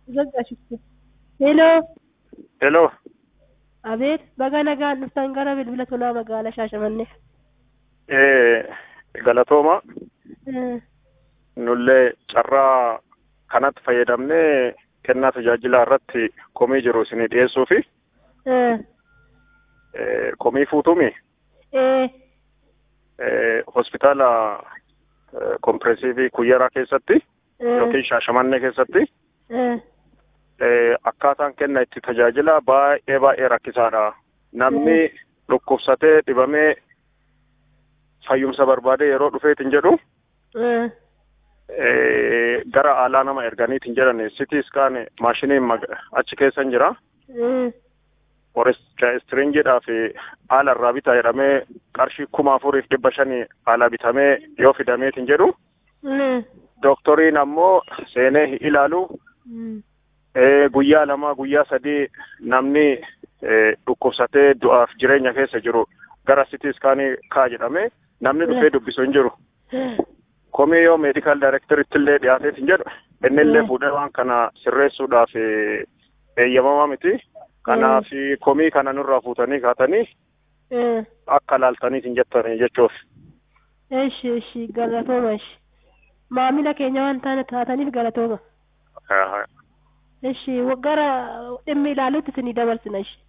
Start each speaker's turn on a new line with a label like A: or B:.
A: Zaggaashifte. Heloo.
B: Hello.
A: Abeet baga nagaan dhuftan gara bilbila tolaa magaalaa Shaashamannee.
B: Eh, galatooma.
A: Eh,
B: Nullee carraa kanatti fayyadamnee kennaa tajaajilaa irratti komii jiru isinii dhiyeessuu fi
A: eh,
B: eh, komii fuutumi
A: eh,
B: eh, hospitaala eh, kompireesiivii kuyyaraa keessatti
A: eh,
B: yookiin shaashamannee keessatti
A: eh,
B: eh, akkaataan kenna itti tajaajila baay'ee baay'ee rakkisaadha. Namni dhukkubsatee dhibamee fayyumsa barbaade yeroo dhufeetiin jedhu
A: eh,
B: eh, gara alaa nama erganiitiin jedhan sitii iskaan maashiniin mag- achi keessa hin jira.
A: eh,
B: Foreestiringiidhaa fi haala irraa bitaa jedhamee qarshii kuma afuriif dhibba shanii haala bitamee yoo fidameetiin jedhu
A: eh,
B: dooktoriin ammoo seenee hin ilaalu
A: mm,
B: eh, guyyaa lama guyyaa sadii namni eh, dhukkubsatee du'aaf jireenya keessa jiru gara sitii iskaanii kaa jedhamee namni dhufee dubbisu hin jiru. komii yoo meedikaal daayirektaritti illee dhiyaateetiin jedhu inni illee
A: Mm.
B: fuudhee waan kana sirreessuudhaaf eh, eeyyamamaa miti. Kanaaf komii kana nurraa fuutanii kaatanii
A: eh.
B: akka laaltaniitiin jettanii jechuuf.
A: Eshi, eshi, galatooma, eshi. Maamila keenya waan taane taataniif galatooma. Eshi, gara dhimmi ilaaluutti isinii dabarsina, eshi.